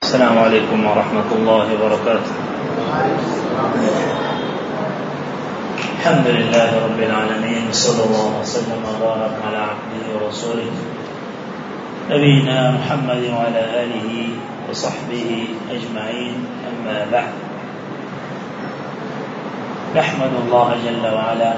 السلام عليكم ورحمة الله وبركاته الحمد لله رب العالمين صلى الله وسلم وبارك على عبده ورسوله نبينا محمد وعلى آله وصحبه أجمعين أما بعد نحمد الله جل وعلا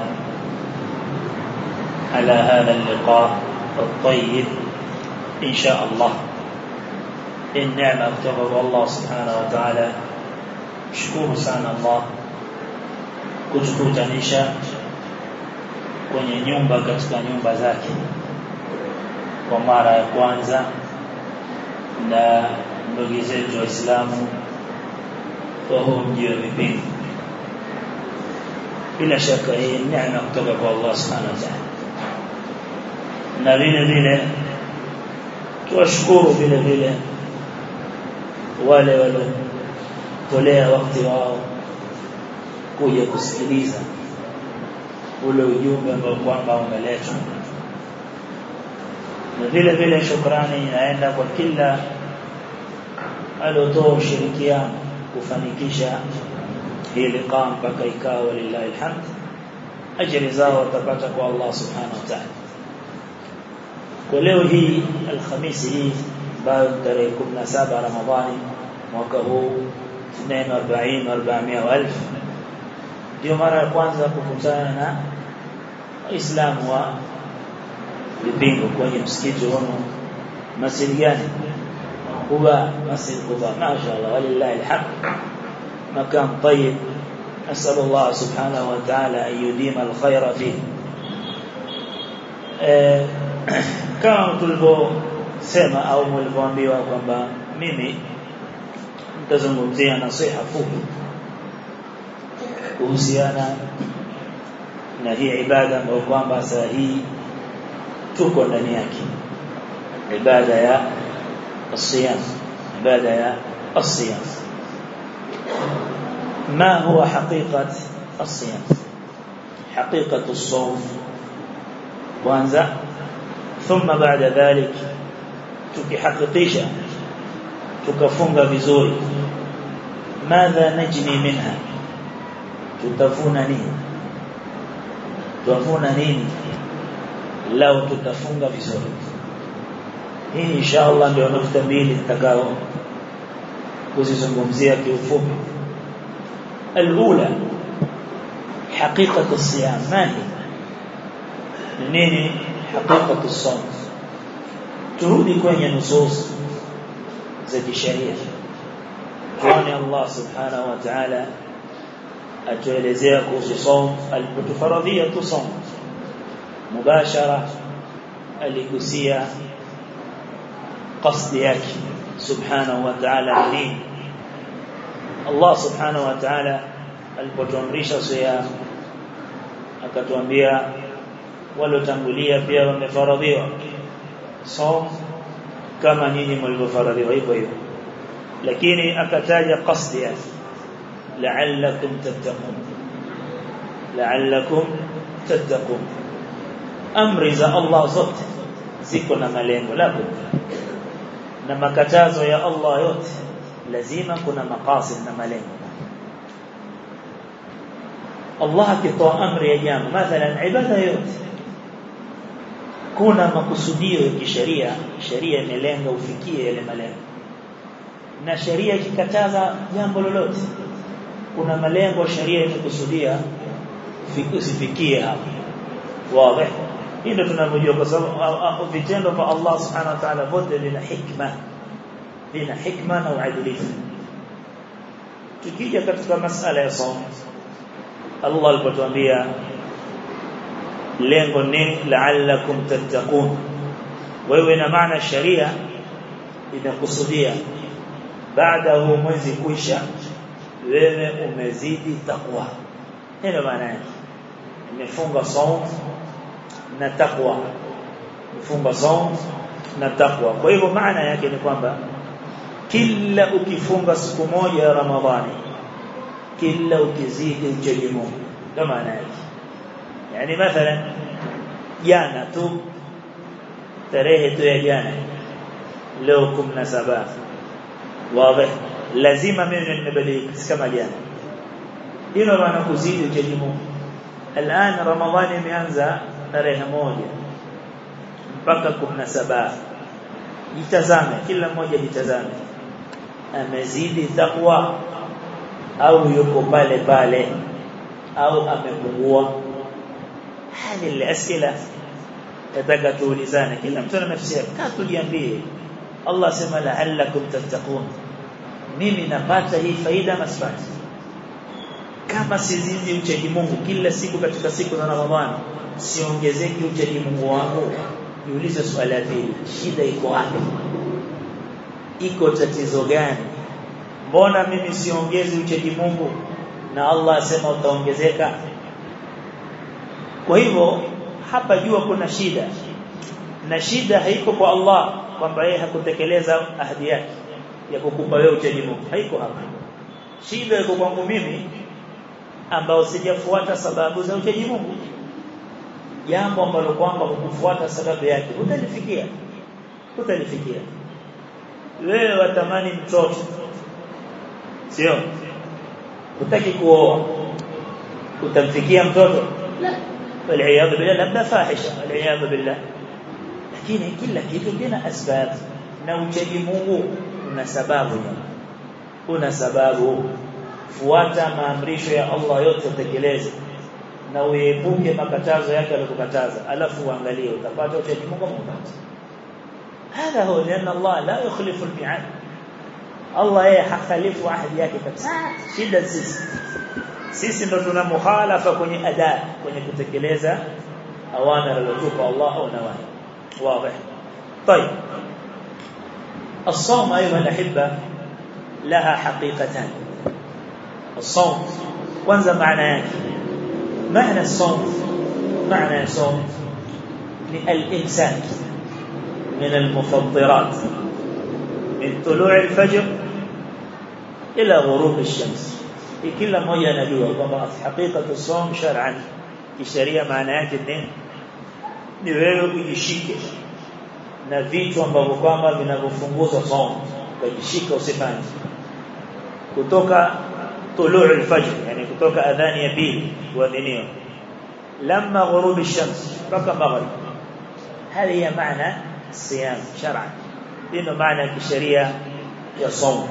على هذا اللقاء الطيب إن شاء الله النعمة kutoka Allah subhanahu wa ta'ala shukuru sana Allah kutukutanisha kwenye nyumba katika nyumba zake kwa mara ya kwanza na ndugu zetu waislamu kwa huu mji wa vipindi bila shaka hii neema kutoka kwa Allah subhanahu wa ta'ala na vile vile tuwashukuru vile vile wale waliotolea wakati wao kuja kusikiliza ule ujumbe ambao kwamba umeletwa na vile vile shukrani inaenda kwa kila aliotoa ushirikiano kufanikisha hii liqa mpaka ikawa lillahi alhamd ajri zao watapata kwa Allah subhanahu wa ta'ala kwa leo hii alhamisi hii ambayo tarehe 17 Ramadhani mwaka huu 42 400 elfu ndio mara ya kwanza kukutana na Waislamu wa vipingo kwenye msikiti wao masjid gani Quba masjid Quba mashaallah walillahi alhamd مكان طيب نسأل الله سبحانه وتعالى أن يديم الخير فيه kama tulivyosema au mlivyoambiwa kwamba mimi nitazungumzia nasiha fupi kuhusiana na hii ibada ambayo kwamba saa hii tuko ndani yake ibada ya الصيام ibada ya الصيام ما هو حقيقة الصيام حقيقة الصوم kwanza ثم بعد ذلك tukihakikisha tukafunga vizuri madha najni minha tutafuna nini tutafuna nini lao tutafunga vizuri hii inshallah ndio nukta mbili nitakao kuzizungumzia kiufupi الأولى حقيقة الصيام ما هي nini حقيقة الصوم turudi kwenye nusus za kisheria tuone Allah subhanahu wa ta'ala atuelezea kuhusu saum alipotufaradhia tu saum mubashara aligusia qasdi yake subhanahu wa ta'ala nini Allah subhanahu wa ta'ala alipotuamrisha siyam akatuambia waliotangulia pia wamefaradhiwa saum kama nyinyi mlivyofaradhiwa hivyo hivyo lakini akataja qasdi yake la'allakum tattaqun la'allakum tattaqun amri za Allah zote ziko na malengo lako na makatazo ya Allah yote lazima kuna maqasid na malengo Allah akitoa amri ya jambo mathalan ibada yote kuna makusudio ya kisheria sheria imelenga ufikie yale malengo na sheria ikikataza jambo lolote kuna malengo sheria imekusudia usifikie hapo wazi hii ndio tunavyojua kwa sababu vitendo vya Allah subhanahu wa ta'ala vote vina hikma vina hikma na uadilifu tukija katika masala ya saum Allah alipotuambia lengo ni la'allakum tattaqun wewe na maana sharia inakusudia baada ya mwezi kuisha wewe umezidi takwa ndio maana yake imefunga saum na takwa mfunga saum na takwa kwa hivyo maana yake ni kwamba kila ukifunga siku moja ya Ramadhani kila ukizidi uchaji Mungu ndio maana yake yani mathalan jana tu tarehe tu ya jana leo 17 wazi lazima mimi nimebadilika si kama jana hilo maana kuzidi uchaji Mungu الان ramadhani imeanza tarehe moja mpaka 17 jitazame kila mmoja jitazame amezidi takwa au yuko pale pale au amepungua hali الاسئله nataka tuulizane kila mtu ana nafsi yake kaa tujiambie Allah sema la'allakum tattaqun mimi napata hii faida masipati kama sizizi uchaji Mungu kila siku katika siku za Ramadhani siongezeki uchaji Mungu wangu niulize swali hili shida iko wapi iko tatizo gani mbona mimi siongezi uchaji Mungu na Allah asema utaongezeka kwa hivyo hapa jua kuna shida na shida haiko kwa Allah kwamba yeye hakutekeleza ahadi yake ya kukupa wewe uchaji Mungu haiko hapa shida iko kwangu mimi ambao sijafuata sababu za uchaji Mungu jambo ambalo kwamba kukufuata sababu yake utalifikia utalifikia wewe watamani mtoto sio utaki kuoa utamfikia mtoto la والعياذ بالله labda fahisha والعياذ بالله lakini kila kitu kina asbab na uchaji Mungu una sababu una sababu fuata maamrisho ya Allah yote utekeleze na uepuke makatazo yake aliyokataza alafu uangalie utapata uchaji Mungu mpata هذا هو لأن الله لا يخلف الميعاد الله yeye hakhalifu ahadi yake kabisa shida sisi sisi ndo tuna mukhalafa kwenye ada kwenye kutekeleza awamir alizotupa Allah au nawahi واضح طيب الصوم ايها الاحبه لها حقيقتان الصوم kwanza maana yake maana الصوم معنى الصوم الامساك من المفطرات من طلوع الفجر الى غروب الشمس kila mmoja anajua kwamba hakikatu som shar'an kisheria maana yake nini ni wewe ujishike na vitu ambavyo kwamba vinavyofunguza som ukajishika usifanye kutoka tuluu al-fajr yani kutoka adhani ya pili kuadhiniwa lamma ghurub ash-shams mpaka maghrib hali ya maana siyam shar'an ndio maana ya kisheria ya som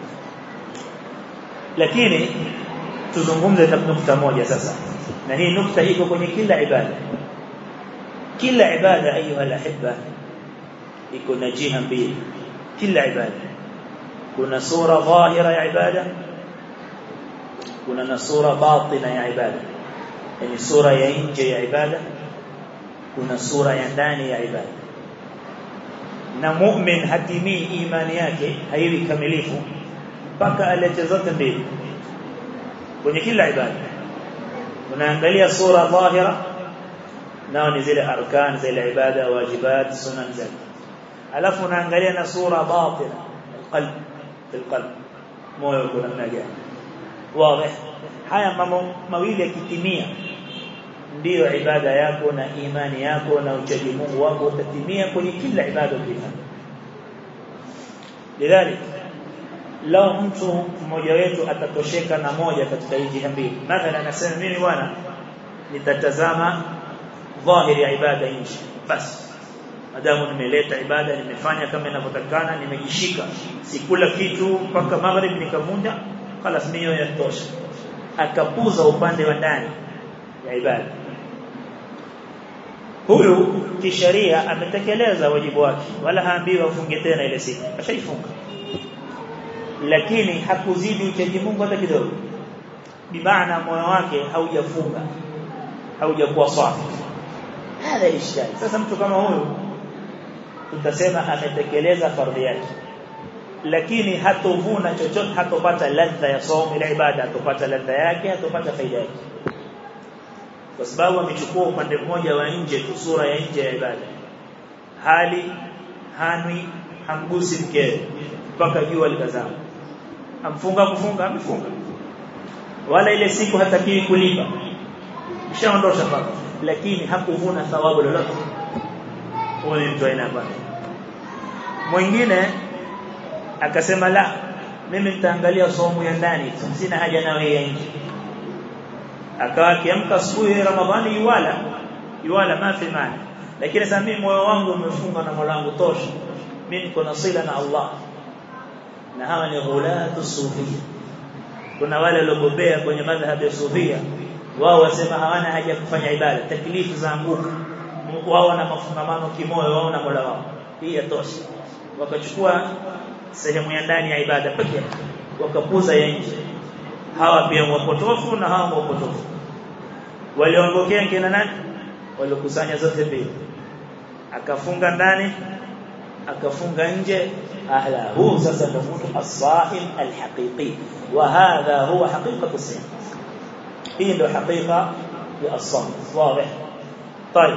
lakini tuzungumze nukta moja sasa na hii nukta iko kwenye kila ibada kila ibada ayuha alahibba iko na jiha mbili kila ibada kuna sura dhahira ya ibada kuna na sura batina ya ibada yani sura ya nje ya ibada kuna sura ya ndani ya ibada na mu'min hatimii imani yake haiwi kamilifu mpaka alete zote mbili kwenye kila ibada unaangalia sura dhahira nao ni zile arkan zile ibada wajibat sunan zake alafu unaangalia na sura batina alqalb alqalb moyo kuna namna gani wazi haya mambo mawili yakitimia ndiyo ibada yako na imani yako na uchaji Mungu wako utatimia kwenye kila ibada ukifanya lidhalik lao mtu mmoja wetu atatosheka na moja katika hizi mbili mathalan anasema mimi bwana nitatazama dhahiri ya ibada nje basi madamu nimeleta ibada nimefanya kama inavyotakana nimejishika sikula kitu mpaka maghrib nikavunja خلاص mio yatosha akapuza upande wa ndani ya ibada huyu kisheria ametekeleza wajibu wake wala haambiwi afunge tena ile siku ashaifunga lakini hakuzidi uchaji Mungu hata kidogo bimaana moyo wake haujafunga haujakuwa safi hada ishkali sasa mtu kama huyu tutasema ametekeleza fardhi yake lakini hatovuna chochote hatopata ladha ya somo ile ibada hatopata ladha yake hatopata faida yake kwa sababu amechukua upande mmoja wa nje tu sura ya nje ya ibada hali hanwi hamgusi mkewe mpaka jua likazama amfunga kufunga amefunga wala ile siku hatakiwi kulipa ishaondosha paka lakini hakuvuna thawabu lolote huyo ni mtu aina bwana mwingine akasema la mimi nitaangalia somo ya ndani sina haja na wewe nje akawa akiamka asubuhi Ramadhani yuwala yuwala mafi maana lakini sasa mimi moyo wangu umefunga na Mola wangu tosha mimi niko na sila na Allah na hawa ni ghulatu sufia kuna wale waliobobea kwenye madhhabi ya sufia wao wasema hawana haja kufanya ibada taklifu za anguka wao wana mafungamano kimoyo wao na Mola wao hii yatosha wakachukua sehemu ya ndani ya ibada pekee wakapuza ya nje hawa pia wapotofu na hawa wapotofu waliongokea kina nani waliokusanya zote mbili akafunga ndani akafunga nje ahla huu sasa ndo mtu as-sa'im al-haqiqi wa hadha huwa haqiqatu siyam hii ndo haqiqa ya as-sawm wazi طيب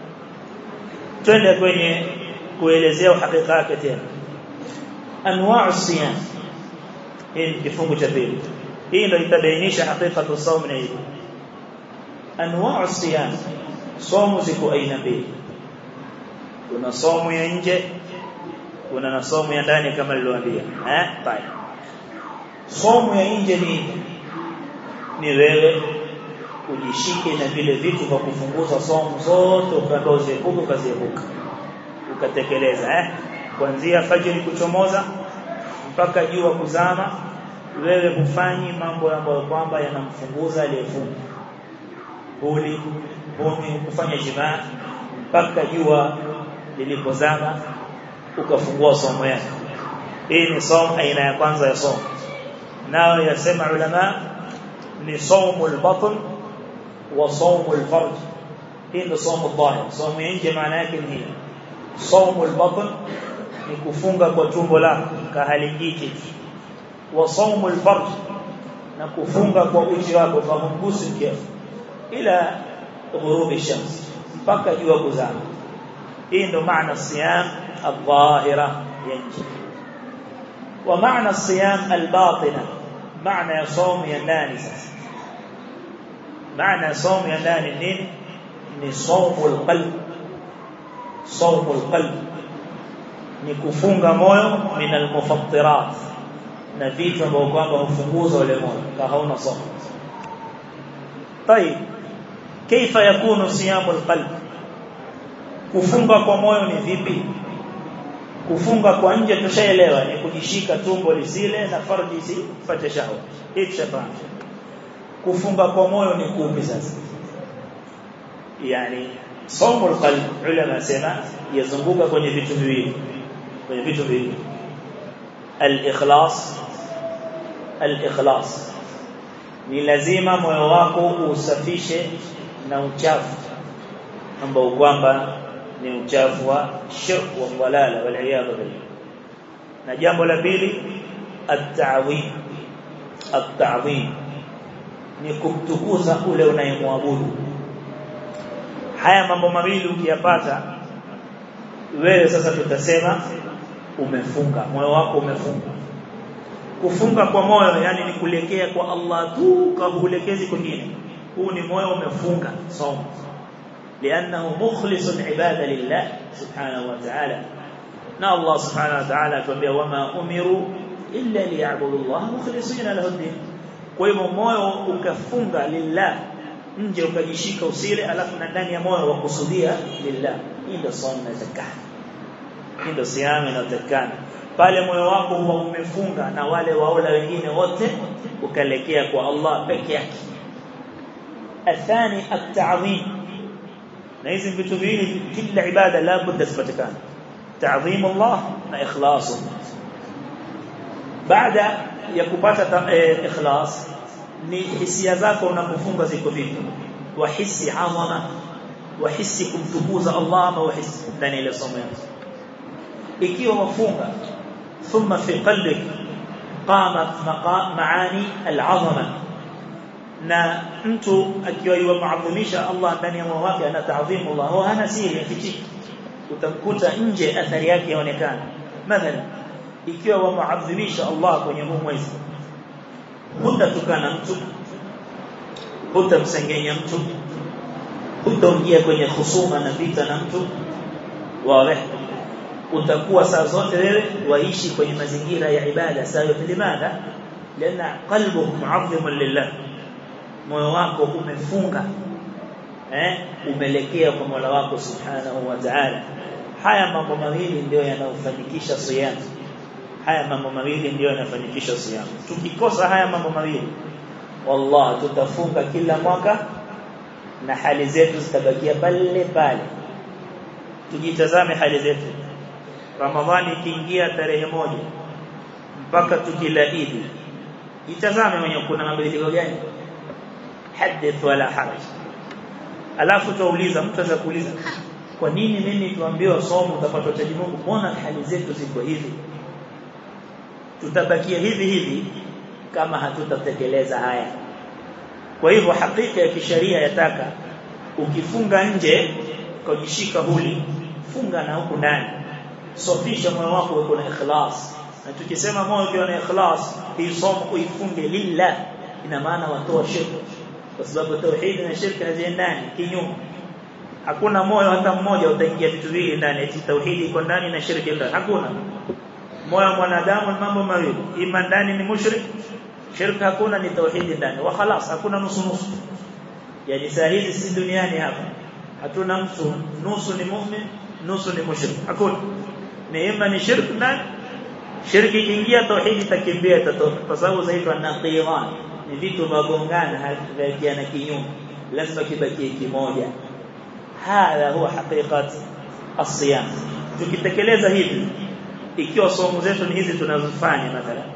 twende kwenye kuelezea uhakika wake tena anwa'u siyam hii ni kifungu cha pili hii ndio itabainisha hakikatu saum na hivi anwa'u siyam somo ziko aina mbili kuna somo ya nje kuna na somo ya ndani kama nilivyoambia eh tayari somo ya nje ni ni wewe ujishike na vile vitu vya kufunguza somo zote ukaziepuka ukaziepuka ukatekeleza eh kuanzia fajiri kuchomoza mpaka jua kuzama wewe hufanyi mambo ambayo kwamba yanamfunguza aliyefunga huli huni kufanya jimaa mpaka jua lilipozama ukafungua somo yako hii ni somo aina ya kwanza ya somo nao yasema ulama ni somo al-batn wa somo al-farj hii ndio somo dhahir somo nje maana yake ni hii somo al-batn ni kufunga kwa tumbo lako kahalingiki wa somo al-farj na kufunga kwa uchi wako fahamgusi kiasi ila ghurubi shams mpaka jua kuzama hii ndo maana siyam الظاهرة ينجي ومعنى الصيام الباطنة معنى صوم ينداني معنى صوم ينداني النين ni صوم القلب صوم القلب ni kufunga moyo min almufattirat na vitu ambavyo kwamba hufunguza ule moyo kama hauna somo طيب كيف يكون صيام القلب kufunga kwa moyo ni vipi kufunga kwa nje tushaelewa ni kujishika tumbo lisile na farji isipate shahwa hii tushafahamu kufunga kwa moyo ni kupi sasa yani somo alqalb ulama sema yazunguka kwenye vitu viwili kwenye vitu viwili al-ikhlas al-ikhlas ni lazima moyo wako usafishe na uchafu ambao kwamba ni uchafu wa shirk wa dalala wal iyad billah na jambo la pili at-ta'wim at-ta'wim ni kumtukuza ule unayemwabudu haya mambo mawili ukiyapata wewe sasa tutasema umefunga moyo wako umefunga kufunga kwa moyo yani ni kulekea kwa Allah tu kabulekezi kwingine huu ni moyo umefunga somo لانه مخلص العباده لله سبحانه وتعالى نا الله سبحانه وتعالى تنبيه وما امروا الا ليعبدوا الله مخلصين له الدين kwa hivyo moyo ukafunga lillah nje ukajishika usile alafu na ndani ya moyo wakusudia lillah hii ndio swala na zakat hii ndio siamu inatakana pale moyo wako huwa umefunga na wale waola wengine wote ukalekea kwa Allah peke yake athani at-ta'zim na hizi vitu viwili kila ibada la budda zipatikane ta'zim Allah na ikhlas baada ya kupata ikhlas ni hisia zako unapofunga ziko vipi wahisi azama wahisi kumtukuza Allah ama wahisi ndani ile somo yako ikiwa wafunga thumma fi qalbik qamat maani al-azama na mtu akiwa yuadhimisha Allah ndani ya moyo wake ana taadhimu Allah huwa hana siri yafichiki utamkuta nje athari yake yaonekana mathalan ikiwa wamuadhimisha Allah kwenye huu mwezi hutatukana mtu hutamsengenya mtu hutaingia kwenye husuma na vita na mtu wawe utakuwa saa zote wewe waishi kwenye mazingira ya ibada sawa limadha lana qalbuhu mu'azzim lillah moyo wako umefunga eh umelekea kwa Mola wako subhanahu wa ta'ala haya mambo mawili ndio yanayofanikisha siyam haya mambo mawili ndio yanafanikisha siyam tukikosa haya mambo mawili wallah tutafunga kila mwaka na hali zetu zitabakia pale pale tujitazame hali zetu ramadhani ikiingia tarehe moja mpaka tukila idi jitazame mwenye kuna mabadiliko gani hadith wala haraj alafu tuuliza mtu anaweza kuuliza kwa nini mimi tuambiwa somo utapata utaji Mungu mbona hali zetu ziko hivi tutabakia hivi hivi kama hatutatekeleza haya kwa hivyo hakika ya kisheria yataka ukifunga nje kujishika huli funga na huku ndani sofisha moyo wako uwe na ikhlas na tukisema moyo ukiwa na ikhlas hii somo uifunge lillah ina maana watoa shirki kwa sababu tauhid na shirki haziendani kinyume hakuna moyo hata mmoja utaingia vitu vile ndani eti tauhid iko ndani na shirki ndani hakuna moyo wa mwanadamu ni mambo mawili ima ndani ni mushrik shirki hakuna ni tauhid ndani wa khalas hakuna nusu nusu yani saa hizi si duniani hapa hatuna mtu nusu ni mu'min nusu ni mushrik hakuna ni ima ni shirki ndani shirki ikiingia tauhid itakimbia itatoka kwa sababu zaitwa naqiran ni vitu vagongana havikiana kinyume lazima kibakie kimoja hadha huwa haqiqat as-siyam tukitekeleza hivi ikiwa somo zetu ni hizi tunazofanya mathalan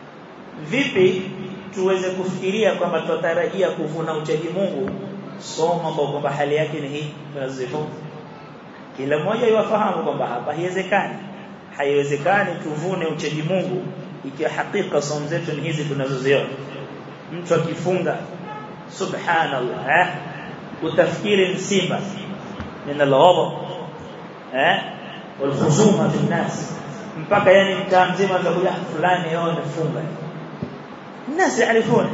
vipi tuweze kufikiria kwamba tutarajia kuvuna uchaji Mungu somo ambao kwamba hali yake ni hii tunazifunza kila mmoja yafahamu kwamba hapa haiwezekani haiwezekani tuvune uchaji Mungu ikiwa hakika somo zetu ni hizi tunazoziona mtu akifunga subhanallah eh utafikiri msiba min al-ghadab eh والخصومه في الناس mpaka yani mtaa mzima atakuja fulani yao amefunga الناس يعرفون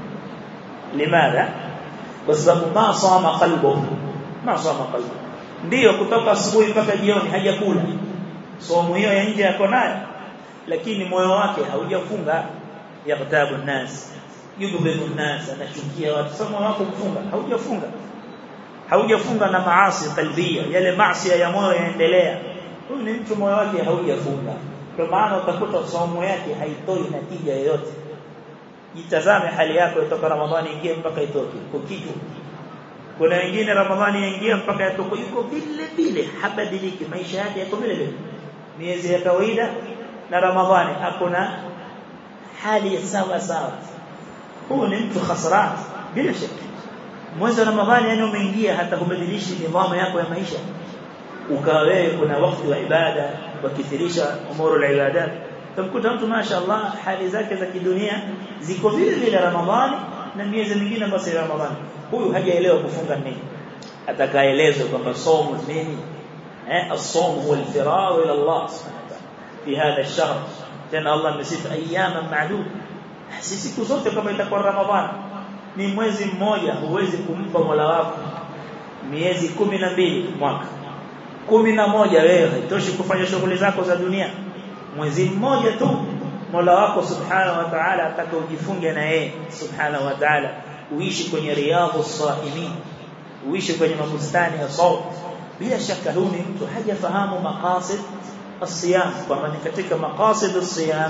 لماذا kwa sababu ma sama qalbuhu ma sama qalbuhu ndio kutoka asubuhi mpaka jioni hajakula somo hiyo ya nje yako nayo lakini moyo wake haujafunga yaqtabu nas yudhibu nas anachukia watu somo wako kufunga haujafunga haujafunga na maasi kalbia yale maasi ya moyo yaendelea huyu ni mtu moyo wake haujafunga kwa maana utakuta somo yake haitoi natija yoyote jitazame hali yako kutoka ramadhani ingie mpaka itoke kwa kitu kuna wengine ramadhani yaingia mpaka yatoke yuko vile vile habadiliki maisha yake yako vile vile miezi ya kawaida na ramadhani hakuna hali sawa sawa huyu ni mtu khasran bila shaka mwezi wa ramadhani yani umeingia hata kubadilishi nidhamu yako ya maisha ukawa wewe kuna wakati wa ibada wakithirisha umuru la ibadat tamkuta mtu mashaallah hali zake za kidunia ziko vile vile ramadhani na miezi mingine basi ya ramadhani huyu hajaelewa kufunga nini atakaelezwa kwamba somo nini eh as-sawm huwa al-firar ila Allah subhanahu wa ta'ala fi hadha ash-shahr tena Allah amesifa ayyama ma'dud si siku zote kama itakuwa ramadhani ni mwezi mmoja huwezi kumpa Mola wako miezi kumi na mbili mwaka kumi na moja wewe haitoshi kufanya shughuli zako za dunia mwezi mmoja tu Mola wako subhanahu wa ta'ala ataka ujifunge na yeye subhanahu wa ta'ala uishi kwenye riyadhu saimin uishi kwenye mabustani ya saum bila shaka huyu ni mtu hajafahamu maqasid as-siyam kwamba ni katika maqasid as-siyam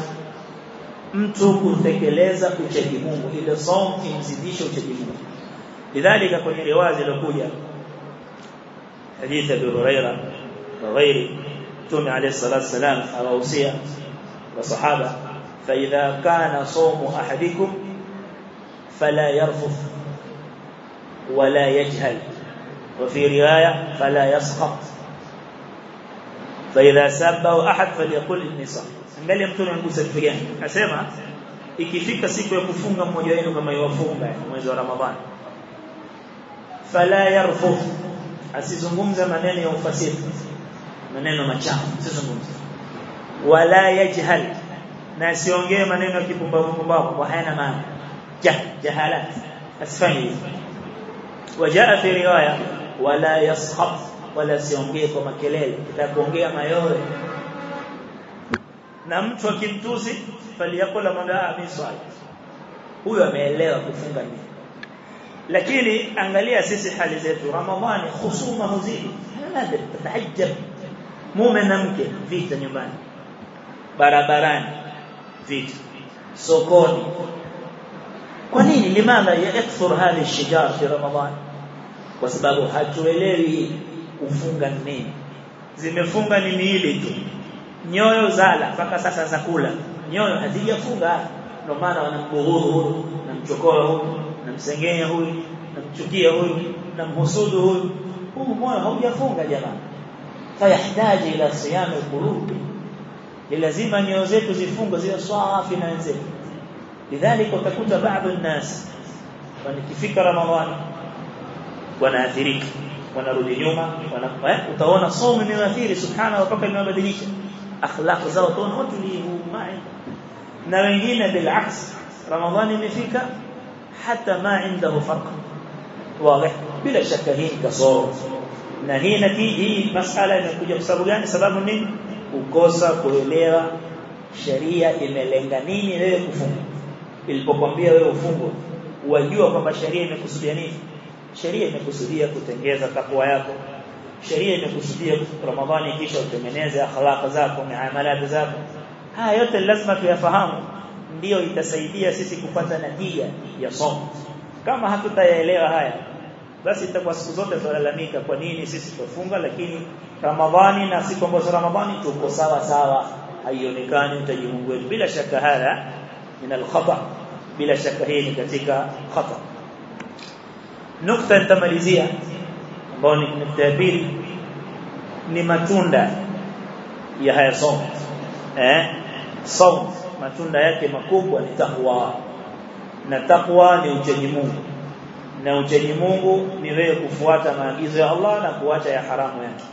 mtu kutekeleza uchaji Mungu ile saum imzidishe uchaji Mungu lidhalika kwenye riwazi iliyokuja حديث ابي هريره وغيره تومي عليه الصلاه والسلام اوصيه وصحابه فاذا كان صوم احدكم فلا يرفث ولا يجهل وفي روايه فلا يسخط فاذا سبه احد فليقل اني صائم angalia mtume mgusa kitu gani akasema ikifika siku ya kufunga mmoja wenu kama yafunga mwezi wa ramadhani fala yarfuth asizungumze maneno ya ufasihi maneno machafu asizungumze wala yajhal na asiongee maneno ya kipumbavu pumbavu kwa hayana maana jah jahalat asifanye hivyo wajaa fi riwaya wala yaskhab wala siongee kwa makelele itakuongea mayore na mtu akimtusi faliyakula madaa miswali huyo ameelewa kufunga nini lakini angalia sisi hali zetu ramadhani husuma huzidi hada tatajab mume na mke vita nyumbani barabarani vita sokoni kwa nini limadha yakthur hadhi الشجار fi ramadhan kwa sababu hatuelewi kufunga nini zimefunga ni miili tu nyoyo zala mpaka sasa za kula nyoyo hazijafunga ndio maana wanambughuru huyu namchokoa huyu namsengenya huyu namchukia huyu namhusudu huyu huu moyo haujafunga jamani fayahitaji ila siyam alqulub lazima nyoyo zetu zifunge ziwe safi na wenzetu lidhalika utakuta baadhi الناس wanakifika ramadhani wanaathirika wanarudi nyuma wana utaona somo imeathiri subhana mpaka imebadilisha akhlaq zao tunaona watu ni mai na wengine bilaks ramadhani imefika hata ma indahu farq wazi bila shaka hii kasoro na hii natiji hii masala imekuja kwa sababu gani sababu nini kukosa kuelewa sheria imelenga nini wewe kufunga ilipokuambia wewe ufungwe wajua kwamba sheria imekusudia nini sheria imekusudia kutengeza takwa yako sheria imekusudia ramadhani kisha utengeneze akhlaq zako muamalat zako haya yote lazima tuyafahamu ndiyo itasaidia sisi kupata natija ya somo kama hatutayaelewa haya basi itakuwa siku zote tutalalamika kwa nini sisi tufunga lakini ramadhani na siku ambazo ramadhani tuko sawa sawa haionekani utaji Mungu wetu bila shaka haya min al-khata bila shaka hii ni katika khata nukta nitamalizia ambayo ni nukta ya pili ni matunda ya haya somo eh somo matunda yake makubwa ni takwa na takwa ni uchaji Mungu na uchaji Mungu ni wewe kufuata maagizo ya Allah na kuacha ya haramu yake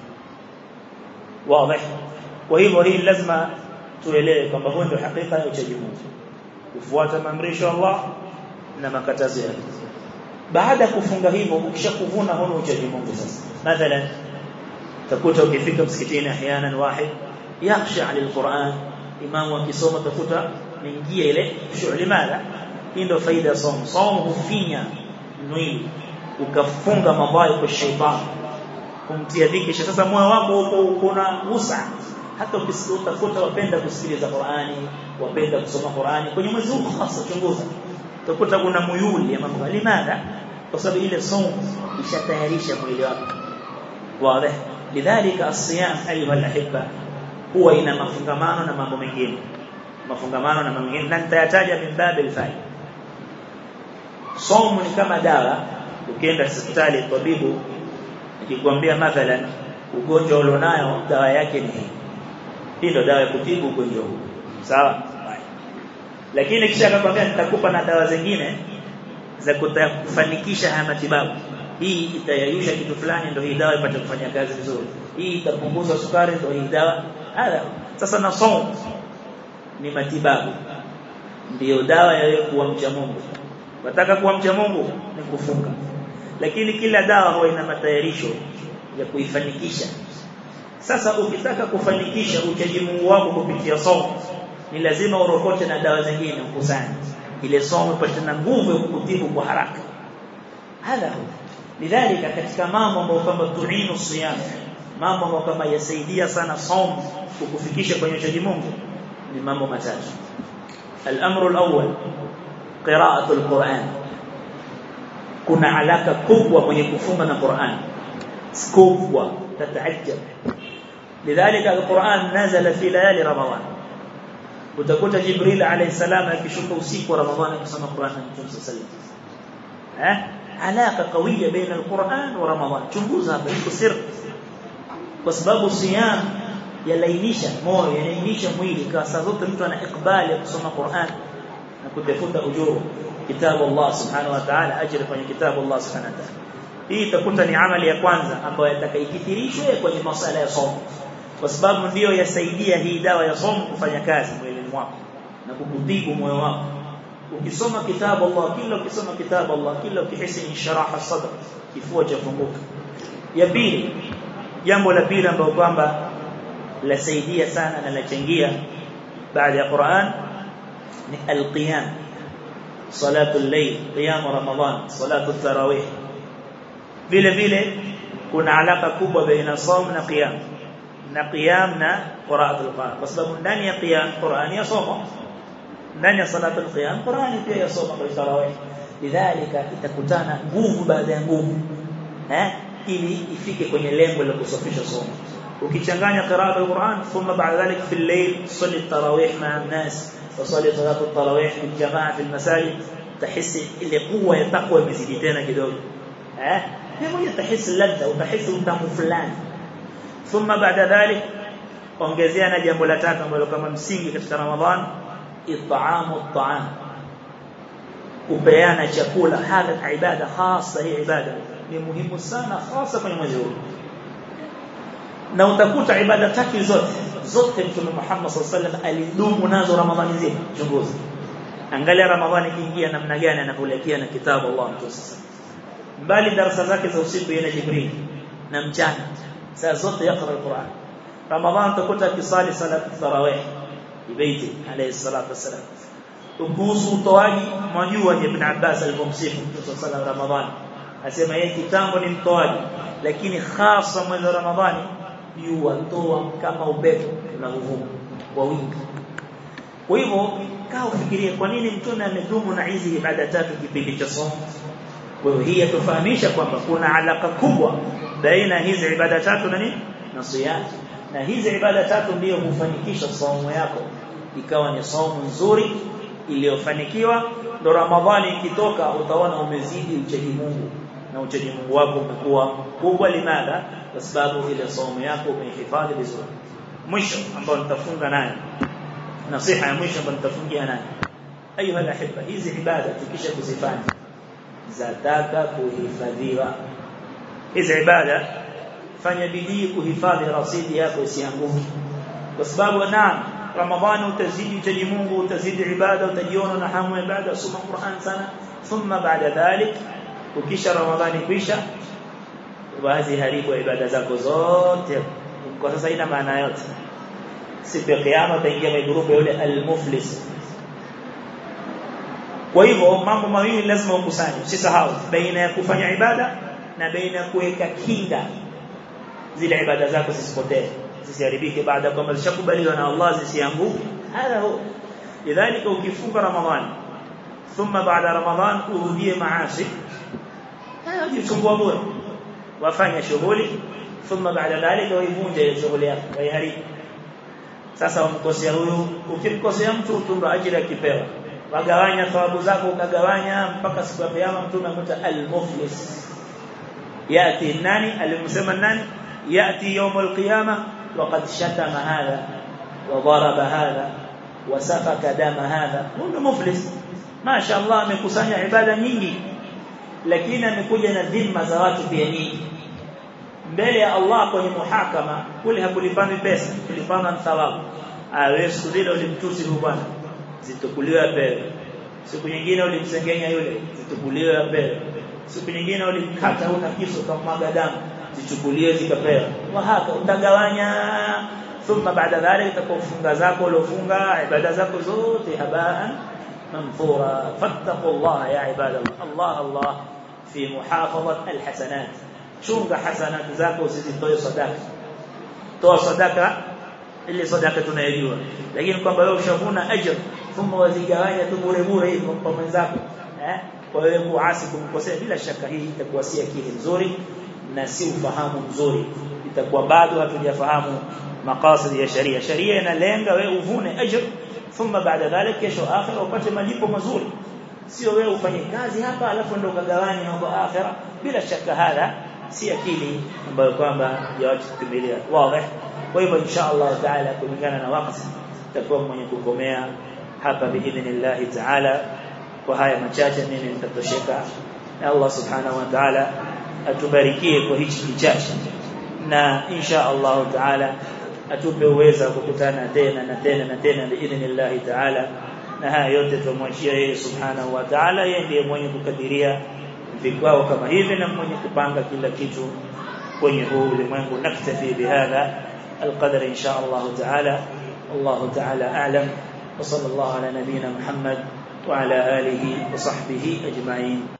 wazi kwa hivyo hii lazima tuelewe kwamba huo ndio hakika ya uchaji Mungu kufuata maamrisho ya Allah na makatazo yake baada kufunga hivyo ukishakuvuna huo uchaji Mungu sasa mathalan takuta ukifika msikitini ahyanan wahid yakhsha lilquran imamu akisoma takuta ningia ile shughuli mala hii ndio faida ya somo somo hufinya mwili ukafunga mabaya kwa shetani kumtia dhiki sasa moyo wako uko una usa hata ukitafuta wapenda kusikiliza Qur'ani wapenda kusoma Qur'ani kwenye mwezi huu hasa chunguza utakuta kuna muyuli ya mambo limada kwa sababu ile somo ishatayarisha mwili wako wazi lidhalika as-siyam ayuha al-ahibba huwa ina mafungamano na mambo mengine mafungamano na mambo mengine na nitayataja min babil faida somo ni kama dawa ukienda hospitali tabibu akikwambia mathalan ugonjwa ulionayo dawa yake ni hii hii ndio dawa ya kutibu ugonjwa huu sawa lakini kisha akakwambia nitakupa na dawa zingine za kufanikisha haya matibabu hii itayayusha kitu fulani ndio hii dawa ipate kufanya kazi vizuri hii itapunguza sukari ndio hii dawa hada sasa na somo ni matibabu ndiyo dawa ya kuwa mcha Mungu wataka kuwa mcha Mungu ni kufunga lakini kila dawa huwa ina matayarisho ya kuifanikisha sasa ukitaka kufanikisha uchaji Mungu wako kupitia somo ni lazima urokote na dawa zingine ukusanye ile somo ipate na nguvu ya kukutibu kwa haraka hadha lidhalika katika mambo ambayo kama tuinu siyam mambo ambayo kama yasaidia sana somo kukufikisha kwenye uchaji Mungu ni mambo matatu الامر الاول قراءه القران kuna alaka kubwa mwenye kufunga na Qur'an kubwa tataajab lidhalika alquran nazala fi layali ramadan utakuta jibril alayhi salam akishuka usiku wa ramadhani kusoma Qur'an na Mtume sallallahu alayhi wasallam alaka qawiya baina alquran wa ramadan chunguza hapa iko sir kwa sababu siyam yalainisha moyo yanainisha mwili kwa sababu mtu ana ikbali ya kusoma Qur'an na kutafuta ujuru kitabu Allah subhanahu wa ta'ala ajira kwenye kitabu Allah subhanahu wa ta'ala hii itakuta ni amali ya kwanza ambayo yatakaikithirishwe kwenye masala ya somo kwa sababu ndiyo yasaidia hii dawa ya somo kufanya kazi mwilini mwako na kukutibu moyo wako ukisoma kitabu Allah kila ukisoma kitabu Allah kila ukihisi insharaha sadr kifua cha funguka ya pili jambo la pili ambalo kwamba lasaidia sana na lachangia baada ya Qur'an ni al-qiyam salatu al-layl qiyam ramadan salatu tarawih vile vile kuna alaka kubwa baina saum na qiyam na qiyam na qira'atul Qur'an kwa sababu ndani ya qiyam Qur'ani yasoma ndani ya salatul qiyam Qur'ani pia yasoma kwa tarawih lidhalika itakutana nguvu baada ya nguvu eh ili ifike kwenye lengo la kusafisha somo ukichanganya qira'a al-Qur'an thumma ba'da dhalik fi al-layl salli at-tarawih ma'a an-nas wa salli salatu at-tarawih bil jama'a fi al-masajid tahisi ile kuwa ya takwa imezidi tena kidogo eh hebu tahisi ladha utahisi utamu fulani thumma ba'da dhalik ongezea na jambo la tatu ambalo kama msingi katika Ramadhan it'amu at-ta'am kupeana chakula hadha ibada hasa hii ibada ni muhimu sana hasa kwenye mwezi huu na utakuta ibada tatu zote zote mtume Muhammad sallallahu alaihi wasallam alidumu nazo Ramadhani nzima chunguza angalia Ramadhani ikiingia namna gani anapoelekea na kitabu Allah mtume mbali darasa zake za usiku yana Jibril na mchana saa zote yakra alquran Ramadhani utakuta kisali salat tarawih ibaiti alayhi salatu wasalam kuhusu utoaji mwajua ibn Abbas alipomsifu Mtume sallallahu alaihi Ramadhani asema yeye kitambo ni mtoaji lakini hasa mwezi wa Ramadhani yuwatoa kama upepo unaovuma kwa wingi kwa hivyo kaa ufikirie kwa nini mtume amedumu na hizi ibada tatu kipindi cha somo kwa hiyo hii yatufahamisha kwamba kuna alaka kubwa baina hizi ibada tatu na nini na siyam na hizi ibada tatu ndiyo hufanikisha somo yako ikawa ni somo nzuri iliyofanikiwa ndo Ramadhani ikitoka utaona umezidi uchaji Mungu na uchaji Mungu wako umekuwa kubwa limada kwa sababu ile somo yako umehifadhi vizuri mwisho ambao nitafunga nayo nasiha ya mwisho ambayo nitafungia nayo ayuha alahibba hizi ibada tukisha kuzifanya zataka kuhifadhiwa hizi ibada fanya bidii kuhifadhi rasidi yako isianguke kwa sababu naam ramadhani utazidi uchaji Mungu utazidi ibada utajiona na hamu ya ibada soma Qur'an sana thumma baada dhalik ukisha ramadhani kwisha basi haribu ibada zako zote kwa sasa ina maana yote siku ya kiyama utaingia kwenye grupu yule al-muflis kwa hivyo mambo mawili lazima ukusanye usisahau baina ya kufanya ibada na baina ya kuweka kinga zile ibada zako zisipotee zisiharibike baada ya kwamba zishakubaliwa na Allah zisianguke hada huwa lidhalika ukifunga ramadhani thumma baada ramadhan urudie maasi hayo jichungua bure wafanya shughuli thumma baada dhalika waivunje ile shughuli yako waiharibu sasa umkosea huyu ukimkosea mtu utumba ajira akipewa wagawanya thawabu zako ukagawanya mpaka siku ya kiyama mtume amuta al-muflis yati nani alimsema nani yati يوم القيامه وقد شتم هذا وضرب هذا وسفك دم هذا huyo muflis masha Allah amekusanya ibada nyingi lakini amekuja na dhima za watu pia nyingi mbele ya Allah kwenye muhakama kule hakulipani pesa kulipana thawabu awe siku ile ulimtusi huyu bwana zitukuliwa pewe siku nyingine ulimsengenya yule zitukuliwa pewe siku nyingine ulimkata una kisu kama damu zichukuliwe zikapewa wahaka utagawanya thumma baada dhalik utakofunga zako uliofunga ibada zako zote habaan manthura fattaqullaha ya ibadallah Allah Allah fi muhafadhat alhasanat chunga hasanat zako usizitoe sadaka toa sadaka ile sadaka tunayojua lakini kwamba wewe ushavuna ajr thumma wazigawanya tu bure bure hivi kwa mwenzako eh kwa wewe kuasi kumkosea bila shaka hii itakuwa si akili nzuri na si ufahamu mzuri itakuwa bado hatujafahamu maqasid ya sharia sharia inalenga wewe uvune ajr thumma baada dhalik kesho akhira upate malipo mazuri sio wewe ufanye kazi hapa alafu ndio ukagawanya huko akhira bila shaka hala si akili ambayo kwamba yawachi kukimilia wazi kwa hivyo insha Allah taala kulingana na wakati tutakuwa mwenye kukomea hapa biidhnillah taala kwa haya machache mimi nitatosheka na Allah subhanahu wa ta'ala atubarikie kwa hichi kichache na insha Allah taala atupe uwezo wa kukutana tena na tena na tena biidhnillah taala na haya yote tumwachia yeye subhanahu wa ta'ala yeye ndiye mwenye kukadiria vikao kama hivi na mwenye kupanga kila kitu kwenye huu ulimwengu naktafi bihadha القدر إن شاء الله تعالى والله تعالى أعلم وصلى الله على نبينا محمد وعلى آله وصحبه أجمعين